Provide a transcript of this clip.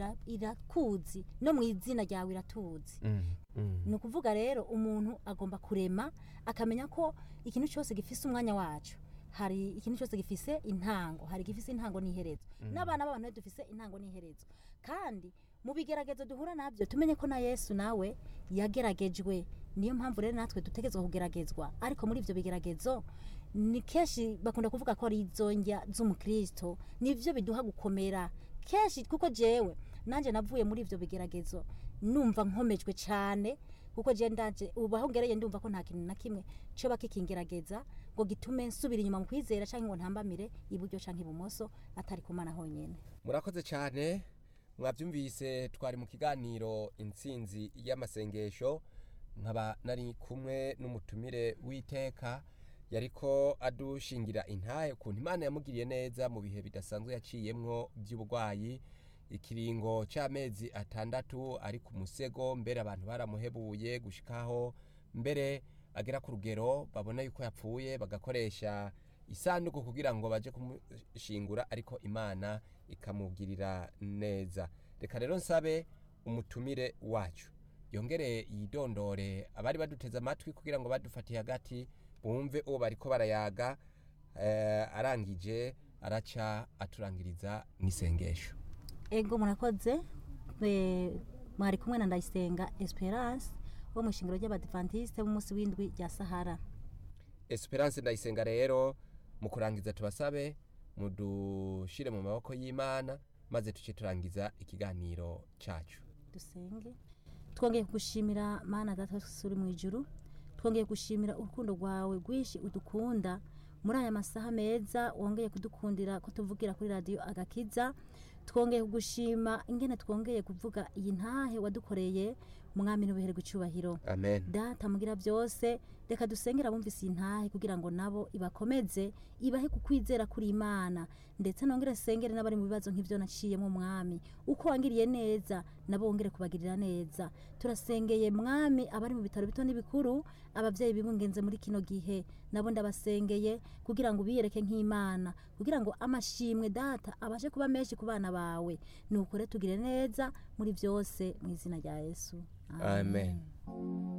ira- irakuzi no mu izina ryawe iratuzi Mm, mm. ni ukuvuga rero umuntu agomba kurema akamenya ko ikintu cyose gifise umwanya wacu hari ikintu cyose gifise intango hari igifise intango n'iherezo n'abana b'abantu rero dufise intango n'iherezo kandi mu bigeragezo duhura nabyo tumenye ko na yesu nawe yageragejwe niyo mpamvu rero natwe dutegerezwa kugeragezwa ariko muri ibyo bigeragezo ni kenshi bakunda kuvuga ko ari izo njya z'umukristo nibyo biduha gukomera kenshi kuko jewe nanjye navuye muri ibyo bigeragezo numva nkomejwe cyane kuko je ndaje ubu aho ngereye ndumva ko nta kintu na kimwe coba kikingerageza ngo gitume nsubira inyuma mu kwizera canke ngo ntambamire iburyo canke ibumoso atari ku mana honyene murakoze cyane mwabyumvise twari mu kiganiro intsinzi y'amasengesho nkaba nari kumwe n'umutumire w'iteka yariko adushingira intahe ukuntu imana yamugiriye neza mu bihe bidasanzwe yaciyemwo by'uburwayi ikiringo cy'amezi atandatu ari ku musego mbere abantu baramuhebuye gushikaho mbere agera ku rugero babona yuko yapfuye bagakoresha isanduku kugira ngo baje kumushingura ariko imana ikamugirira neza reka rero nsabe umutumire wacu yongere yidondore abari baduteze amatwi kugira ngo badufatiye hagati bumve uwo bariko barayaga eh, arangije araca aturangiriza n'isengesho ego murakoze Eh, mwari kumwe na ndayisenga esperance wo mu ishingiro ry'abadivantiste b'umunsi w'indwi rya sahara esperance ndayisenga rero mu kurangiza tubasabe mudushire mu maboko y'imana maze tuce turangiza ikiganiro cacu dusenge twongeye kugushimira mana data uri mu ijuru twongeye gushimira urukundo rwawe rwinshi udukunda muri aya masaha meza wongeye kudukundira ko tuvugira kuri radiyo agakiza twongeye kugushima ingene twongeye kuvuga iyi ntahe wadukoreye mwami n'ubihererwa icyubahiro amen data mugira byose reka dusengera abumvise iyi ntahe kugira ngo nabo ibakomeze ibahe kukwizera kuri imana ndetse nongere sengere n'abari mu bibazo nk'ibyo naciyemo mwami uko wangiriye neza nabo wongere kubagirira neza turasengeye mwami abari mu bitaro bito n'ibikuru ababyeyi bibungenze muri kino gihe nabo ndabasengeye kugira ngo ubiyereke nk'imana kugira ngo amashimwe data abashe kuba menshi ku bana bawe ni ukore tugire neza muri byose mu izina rya yesu amen